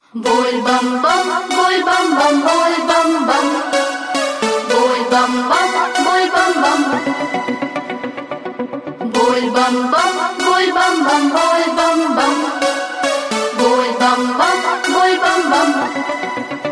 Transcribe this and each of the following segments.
बोल बम बम बोल बम बम बोल बम बम बोल बम बम बोल बम बम बोल बम बम बोल बम बम बोल बम बम बोल बम बम बोल बम बम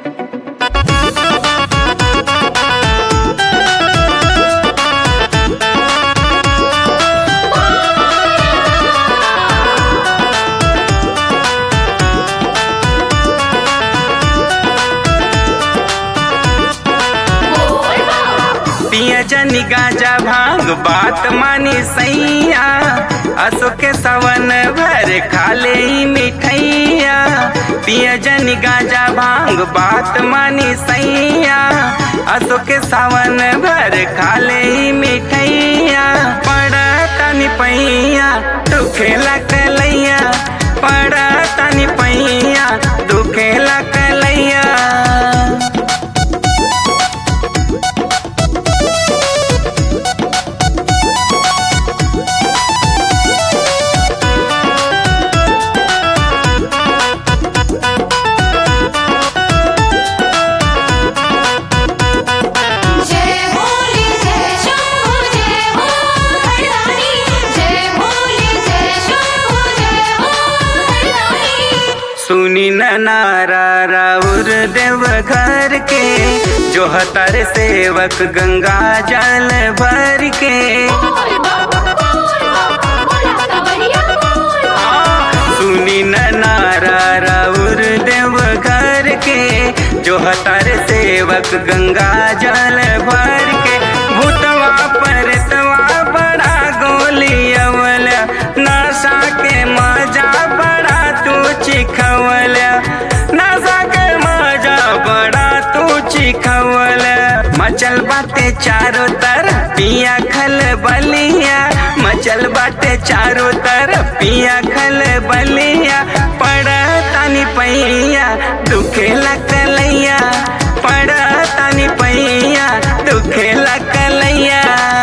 बोल बम पिया जनी गाजा भांग बात मानी सैया असो के सवन भर खाले ही मिठैया पिया जनी गाजा भांग बात मानी सैया असो के सावन भर खाले ही मिठैया पड़ा तनी पैया तू खेला कलैया पड़ा तनी पैया तू खेला कलैया जय भोले जय शंभु जय हो हरदानी जय भोले जय शंभु जय हो हरदानी सुनी न नारा राउर देव घर के जो हतर सेवक गंगा जल भर के बोल बम बोल बम बोला का बढ़िया बोल बम सुनी न नारा राउर देव घर के जो हतर सेवक गंगा जल भर के भूतवा परतवा बड़ा गोली अवल नशा के मजा बड़ा तू चिखवल नशा के मजा बड़ा तू चिखवल मचल बाटे चारों तरफ पिया खल बलिया मचल बाटे चारों तरफ पिया खल बलिया पड़ा तानी पैया दुखे लकलैया पड़ा तानी पैया दुखे लकलैया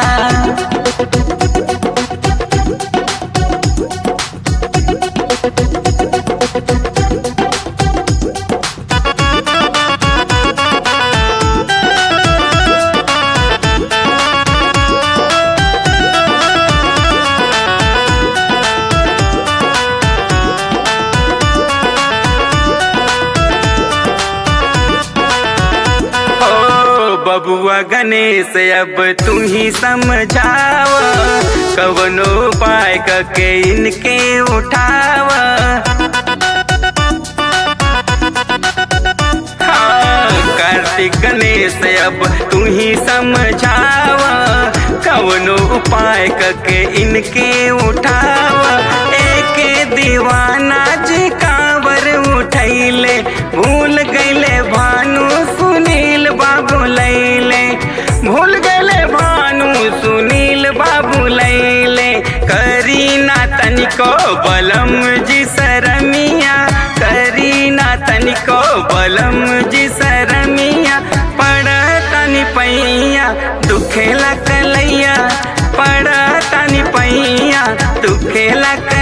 ओ बबुआ गणेश अब तू ही समझाव कवनो उपाय करके इनके उठाव हाँ, कार्तिक गणेश अब तू ही समझाव कवनो उपाय करके इनके उठाव एक दीवाना जी कांवर उठैले भूल गईले भानु सुनील बाबू लैले भूल गईले भानु सुनील बाबू लैले करीना तनिको बलम जी सरमिया करीना तनिको बलम जी सरमिया पड़ तनी पैया दुखेला कलैया पड़ तनी पैया दुखेला कलैया